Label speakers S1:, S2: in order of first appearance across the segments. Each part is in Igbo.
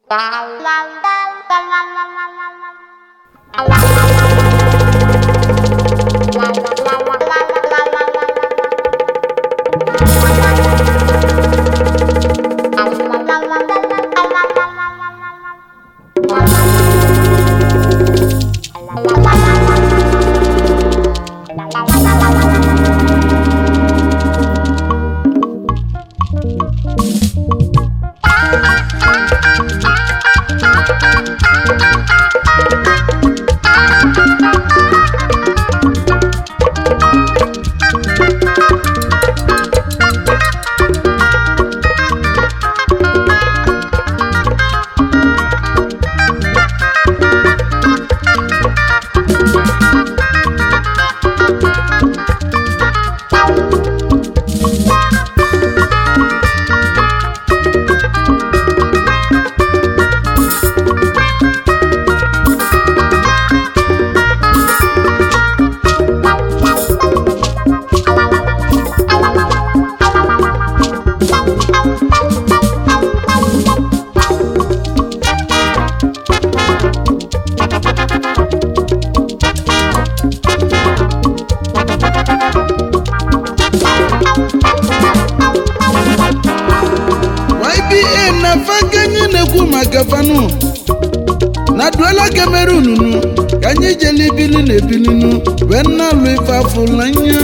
S1: YBA na fakenye na-ekwu maka fanu na duela Cameroon nu ka anyị jele ibili na ebilinu wee na-alụ ife afụlanya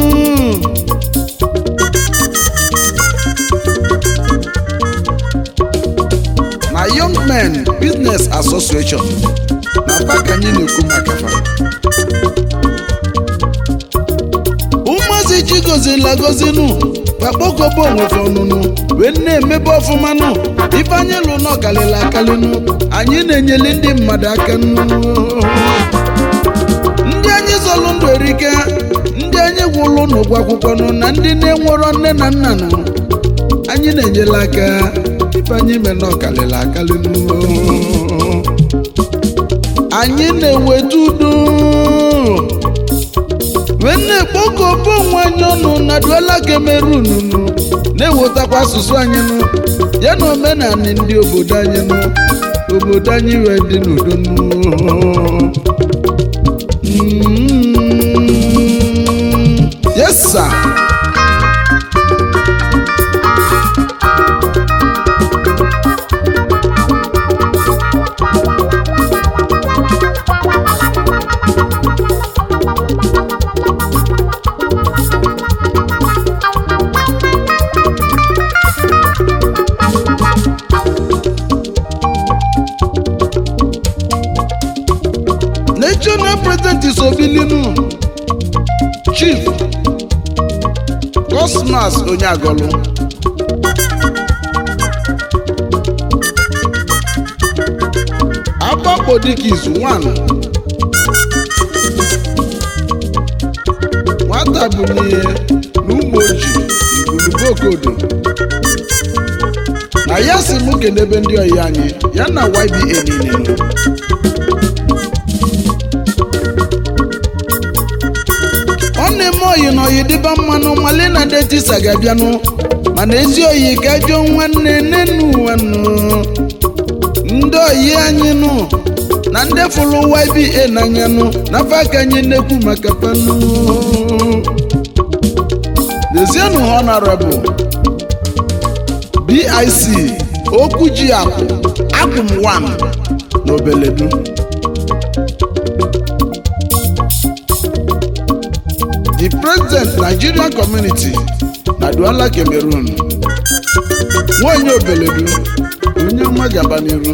S1: na Young Men Business Association na fa ka anyị na-ekwu maka fa ụmụazị chigozila gozinu bakpokobo onwefe ọnụnụ wee na-emebe ọfụma nụ ife anyị lụ nọ kalịla akalịnụ anyị na-enyeli ndị mmadụ aka nụ ndị anyị zọlụ ndụ erike ndị anyị gwụlụ n'ụgwọ akwụkwọ nụ na ndị na-enwerọ nne na nna nụ anyị na-enyela aka ife anyị me nọ kalịla akalịnụ anyị na-eweta udo wee na-ekpoko obe onwe anyị ọnụ na duela Cameroon nụ na-ewetakwa asụsụ anyị nụ ya na omenala ndị obodo anyị nụ obodo anyị wee dị n'udo nụ Mm, yes sir national president is obilinu chief cosmas onyeagolu agbakpodikis 1 nwata bụ n'ihe n'ụmụ oji igulubokodo na ya si mụ kelebe ndị ọyị anyị ya na YBA niile nọ ọ na-eme oyi na oyi dịba mmanụ mali na detisa ga-abịanụ mana ezi oyi ka jụọ nwanne nenu nwanụ ndị oyi anyị nụ na ndị fụrụ YBA n'anya nụ n'afọ aka anyị na-ekwu maka panụ lezienụ honorable BIC okwu ji akụ akụm 1 na obeledu the president nigerian community na Douala Cameroon nwanyị obeledu onye ọma gaba n'iru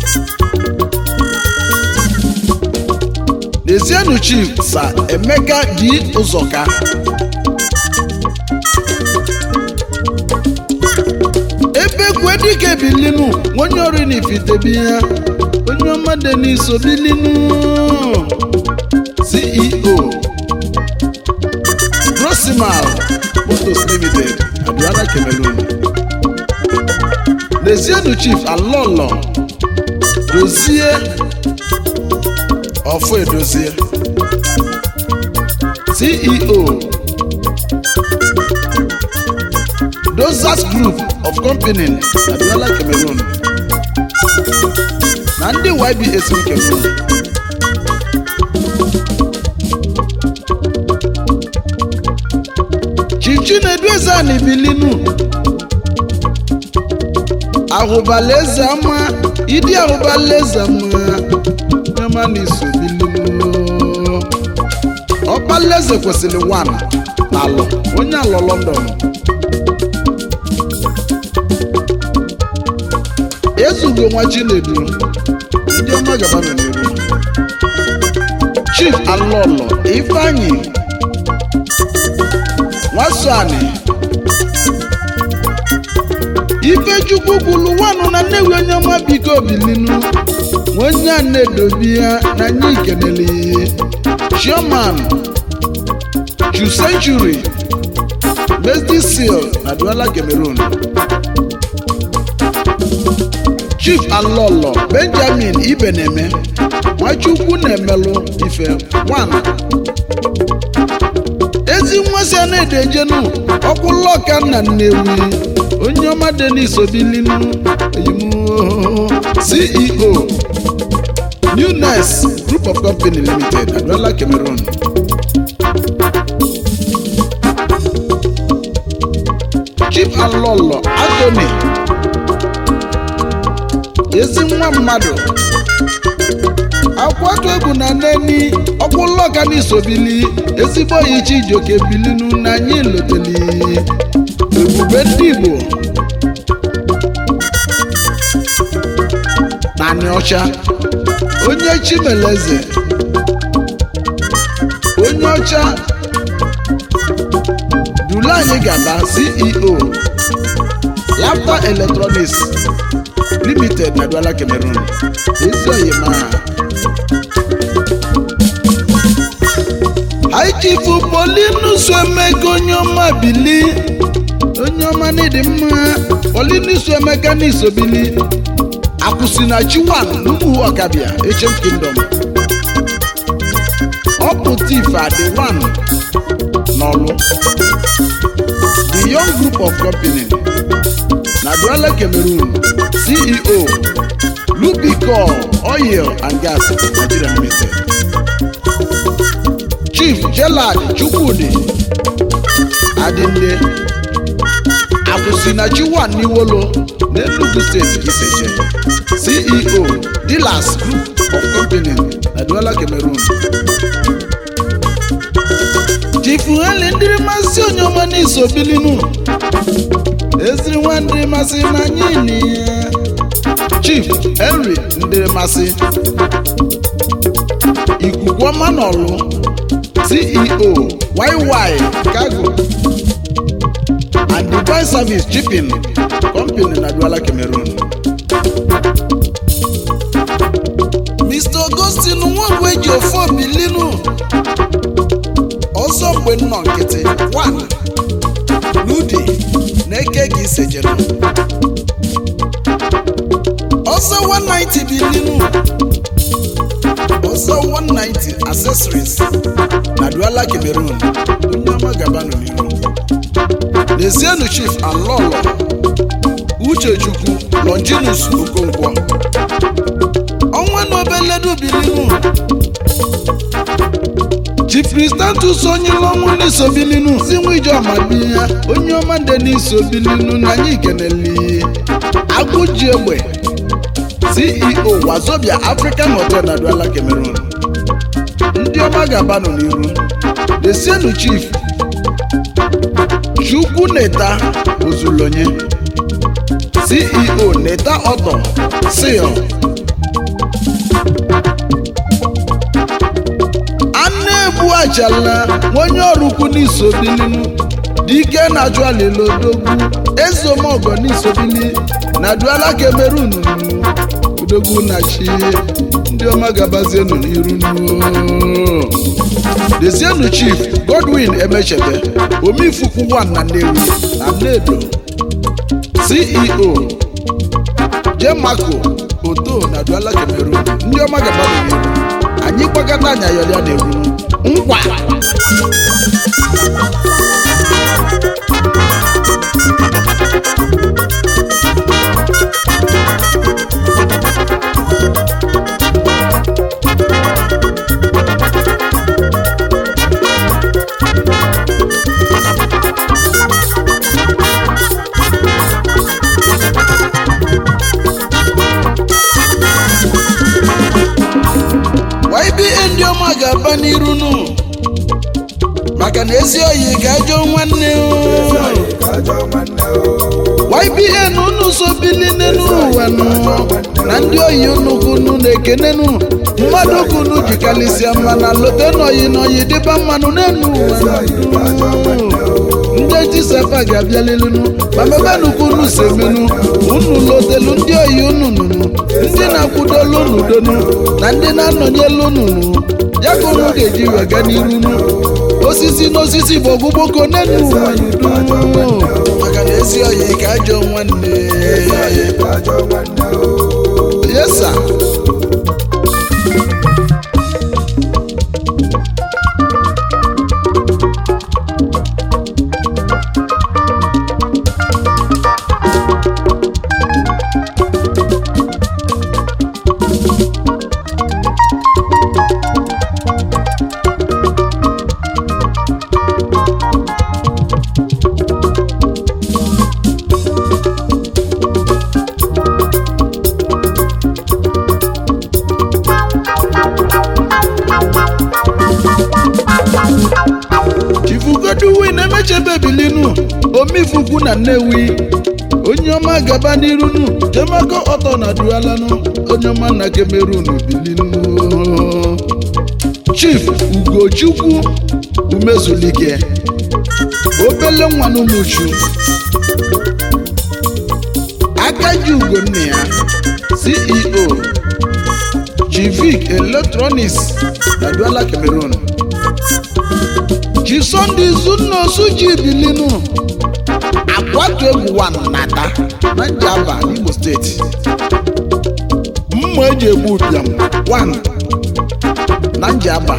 S1: Lezienụ chief sa Emeka dị ụzọka ebe kwue dike bilinu onye ọrụ n'ifitebi ya onye ọma dị n'iso bilinu CEO Rosimal Motors Limited Douala Cameroon Lezienụ chief Alolo dozie ọfọ edozie ceo dozas group of company na Douala Cameroon na ndị ybs nke mbụ chichi na-edu eze anyị bilinu ahụbala eze ama ịdị ahụbala eze ama nyama na iso bilinu ọkpala eze kwesịrị wan na alọ onye alọ lọndọn ezugo nwa chinedu ndị ọma gaba nọ n'iru chief alọlọ ifeanyi nwasani ifechukwu kwulu wanụ na nnewi onye ọma biko bilinu onye a na-edobi ya na anyị ikenele chairman ju century mesdi seal na duala cameroon chief alọlọ benjamin ibeneme nwachukwu na-emelụ ife one ezi nwa si a na-edejenu ọkwụlọka nna nnewi onye ọma denis obilinu eyimuo ceo newness group of company limited aduala cameroon chief alọlọ anthony ezi nwa mmadụ akwatu egwu na neni ọkwụlọka n'isobili ezigbo yi chijoke bilinu na anyị loteli ebube ndị igbo naanị ọcha onye chimeleze onye ọcha dulu anyị gaba ceo laptop electronics limited na duala cameroon ezi oyima aichifu polinus emeka onye ọma bili onye ọma n'ịdị mma polinus emeka n'isobili akwụsị na chiwan n'ugwu ọkabịa echem kingdom ọpụtif adị wan n'ọlụ the young group of company na duala cameroon ceo lubicol oil and gas nigeria limited chief jelad chukwudi adịnde akwụsị na chiwan n'iwolo n'enugu steeti iseje ceo dealers group of company na duala cameroon chief heli ndịrị masị onye ọma n'iso bilinu eziri nwa ndịrị masị na anyị ni ya chief henry ndịrị masị ikuku ọma n'ọlụ ceo yy cargo and dubai service shipping company na duala cameroon mr augustin nwagwu eji ofe bilinu ọzọ mgbe nnọ nkịtị one n'udi na-eke gị isejere ọzọ 190 bilinu ọzọ 190 accessories na duala cameroon onye ọma gabanụ n'iru lezienụ chief alọlọ uchechukwu longinus okonkwo ọnwa na obeledu bilinu chief kristantus onye ọnwụ n'iso bilinu si nwa ijeọma bi ya onye ọma ndị n'iso bilinu na anyị keneli agụji egbe ceo wazobia african hotel na duala cameroon ndị ọma ga-abanụ n'iru desienu chief chukwu neta ozulonye ceo neta ọtọ sil anụ-egbu achala onye ọrụ ukwu n'isobilinu dike na jualilodogwu ezeomogo n'isobili na duala cameroon odogwu na chi ndị ọma gabazienu n'iru nuo dezienu chief godwin emechebe omifukwu 1 na nnewi na nnedo ceo jemako oto na duala cameroon ndị ọma gabanụ n'iru anyị gbakọta anya yọrịa na-egwu nkwa gaba n'iru nụ maka na ezi oyi ga-ajọ nwanne o. YBN unu so bili n'elu ụwa nụ na ndị oyi unu kunu na-ekenenu mmadụ kunu jikarịsịa mma na lote n'oyi n'oyi dịba mmanụ n'elu ụwa nụ. ndị etisapa ga-abịalilinu ma mebenụ kunu semenu unu lotelu ndị oyi unu nụnụ ndị na-akwụdolu unu donu na ndị na-anọnyelu unu nụ ya ka unu ga-eji wega n'iru nụ osisi n'osisi bụ ọgbụgboko n'elu ụwa nụ maka na ezi oyi ka ajọ nwanne yesa chifugoduwin emechebe bilinu omifukwu na nnewi onye ọma gaba n'irunu jemako ọtọ na dualanụ onye ọma na kemerun bilinu chief ugochukwu umezulike obele nwa n'ụmụchu akaji ugo nne ya ceo chivic electronics na duala cameroon chi sọnde izunosu ji bilinu akwatu egwu wan nata na njaba n'imo steeti mma eji egbu ụbịam wan na njaba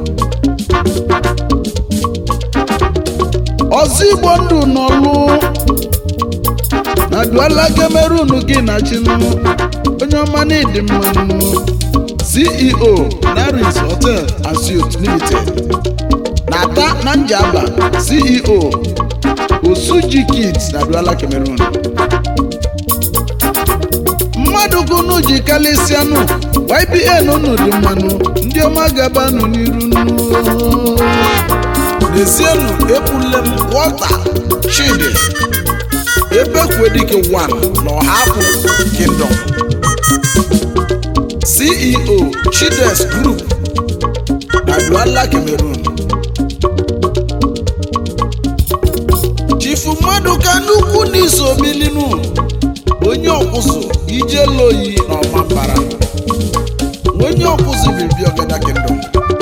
S1: ọzọ igbo ndụ n'ọlụ na duala cameroon gị na chinu onye ọma na ịdị mmanụ ceo naris hotel and suites limited na-ata na njaba ceo osuji kids na duala cameroon mmadụ kunu ji kalịsịanụ ybn unu dị mmanụ ndị ọma gabanụ n'iru nụ. n'ezienụ ekwule m wọta chidi ebekwedike 1 na ọhapụ kingdom ceo chides group na duala cameroon chifu mmadụ ka nnukwu n'iso bilinu onye ọkwụsụ ijeloyi na ọmambara onye ọkwụsụ bibi ọgada kingdom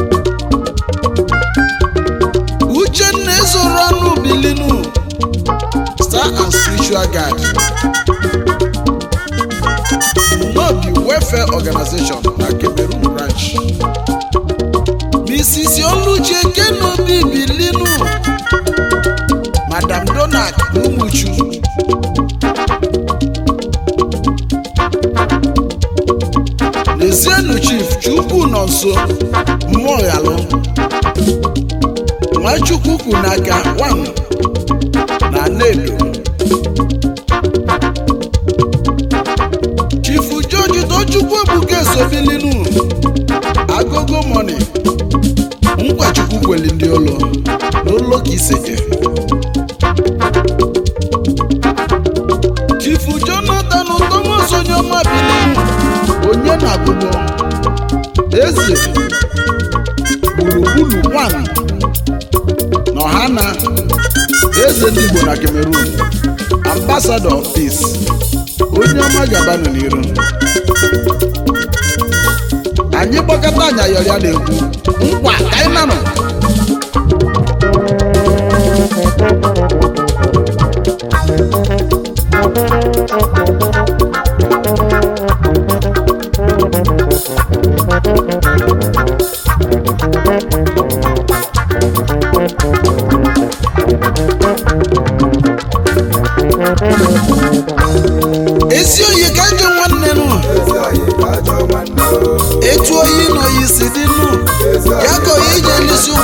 S1: uchenna ezoro ọnụ bilinu star and spiritual guide nobi welfare organization na cameroon branch mrs oluche kenobi bilinu madam donald n'umuchu lezienụ chief chukwu nọ nso mmụọ ghalụ nwachukwu kwu n'aka wan na nedo chifu george tochukwu ebuka esobilinu agogo moni nkwachukwu kweli ndị ụlọ n'ụlọ ka iseke chifu jonathan thomas onyeọma bilinu onye na-abụbọ eze gburugburu wan na ọhana eze ndị igbo na cameroon ambassador of peace onye ọma gabanụ n'iru anyị gbakọta anya yọrọ ya na-ekwu nkwa ka anyị nanụ ezi oyi ka njọ nwanne nụ etu oyi na oyi si dị nụ ya ka oyi ji elisi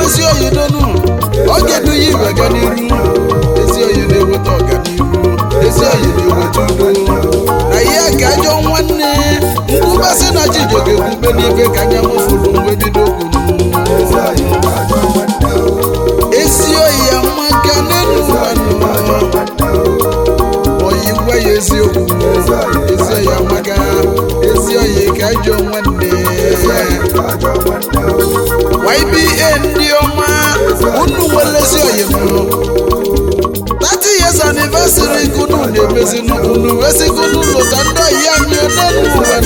S1: ezi oyi donu ọ ga-edu ya ibe ga n'iru ezi oyi na-eweta ọganihu ezi oyi na-eweta udo na ihe ka ajọ nwanne nkwubasị na chijioke kwube n'ibe ka anya mụfuru mgbe bido kwuru ezi oyi amaka n'elu ụwa oyi gwa ya eziokwu ezi oyi amaka ezi oyi ka ajọ nwanne YBA ndị ọma unu nwere ezi oyi mụrụ 30 years anniversary kunu na-emezi unu wezigunu lụta ndị oyi anyị n'elu ụwa